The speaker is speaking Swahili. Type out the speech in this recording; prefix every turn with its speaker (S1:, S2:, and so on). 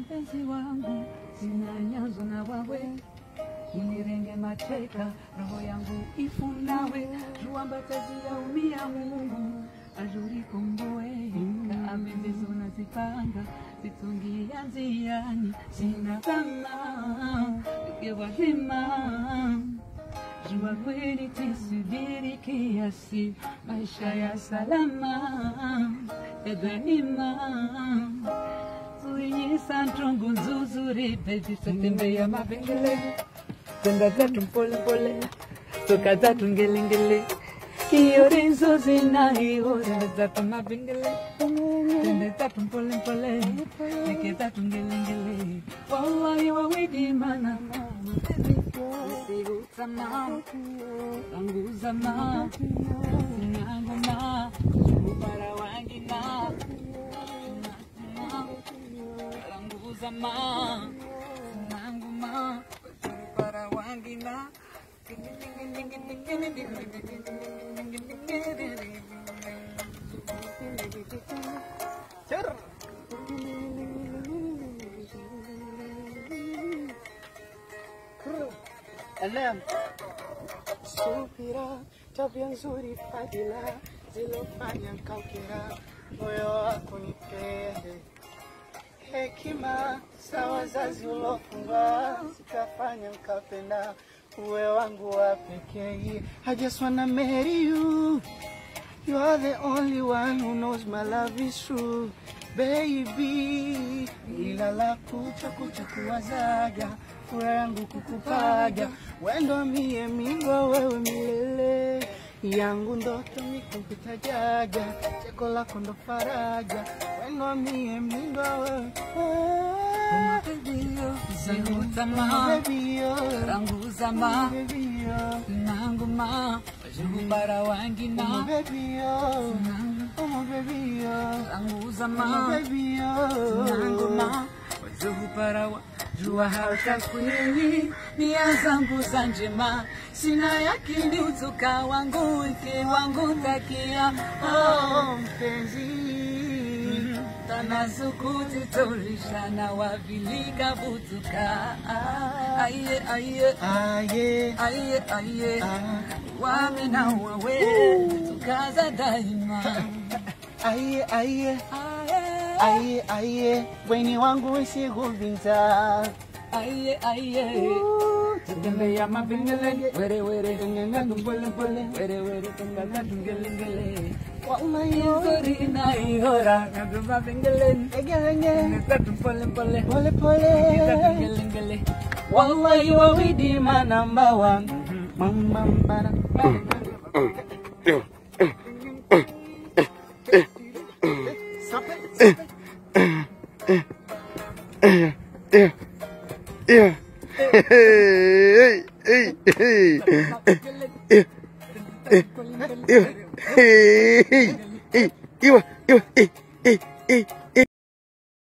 S1: mpenzi wangu, sina nyanzo na wawe unirenge mateka, roho yangu ifunawe, jua mbatazi yaumia Mungu azuri komboe, kaame ndizo nazipanga, zitungia njiani, sina kama ikiwazima jua kweli tisubiri kiasi, maisha ya salama ya ghanima Tuinyisa ntungu nzuzuri baby tutembea mavengele Kwenda zetu mpole pole Toka zetu ngelengele Kiori nzuzi na ihora zetu mavengele Twende zetu mpole pole Nike zetu ngelengele Wallahi wawidi mana Usihutama Tanguzama Sinanguma Ubara wangina Tanguzama Sinanguma Ubara wangina
S2: Alam. Subira, tabia nzuri, fadhila zilofanya nkaukira moyo wako nipende. Hekima za wazazi ulofunga zikafanya nkapenda uwe wangu wa pekee. I just wanna marry you. You are the only one who knows my love is true. Baby, ila la kucha kucha kuwazaga furaha yangu kukupaga wendo mie mingwa wewe milele yangu ndoto mikumpita jaja cheko lako ndo faraja wendo mie mingwa wewe
S1: Usihutama
S2: Baby, oh,
S1: Tanguzama
S2: baby, oh,
S1: Nanguma Ubara wangina
S2: baby, oh, oh, baby, oh,
S1: Tanguzama
S2: baby, oh.
S1: nangoma wazokuparawa jua hautakwini nia zangu za njema sina yakini utuka wangu iki wangu takia
S2: Oh, mpenzi
S1: tanasukuti tolishana wavilika butuka aiye aiye
S2: aye
S1: aiye aiye
S2: ah,
S1: wami na wawe tukaza daima
S2: aye aye
S1: Aye,
S2: aye aye weni wangu wesigubinza
S1: aye aye tutembea mavingele were were tungengatu pole pole were were tungala tungelengele
S2: wallahi
S1: izori na ihora ngatu mavingele
S2: egerenge
S1: tungengatu pole pole
S2: pole pole
S1: tungelengele wallahi wawidi manamba wangu
S2: mama mbara
S3: Yeah, yeah. Hey, hey, hey, hey, hey, hey, hey, hey, hey, hey, hey, hey, hey,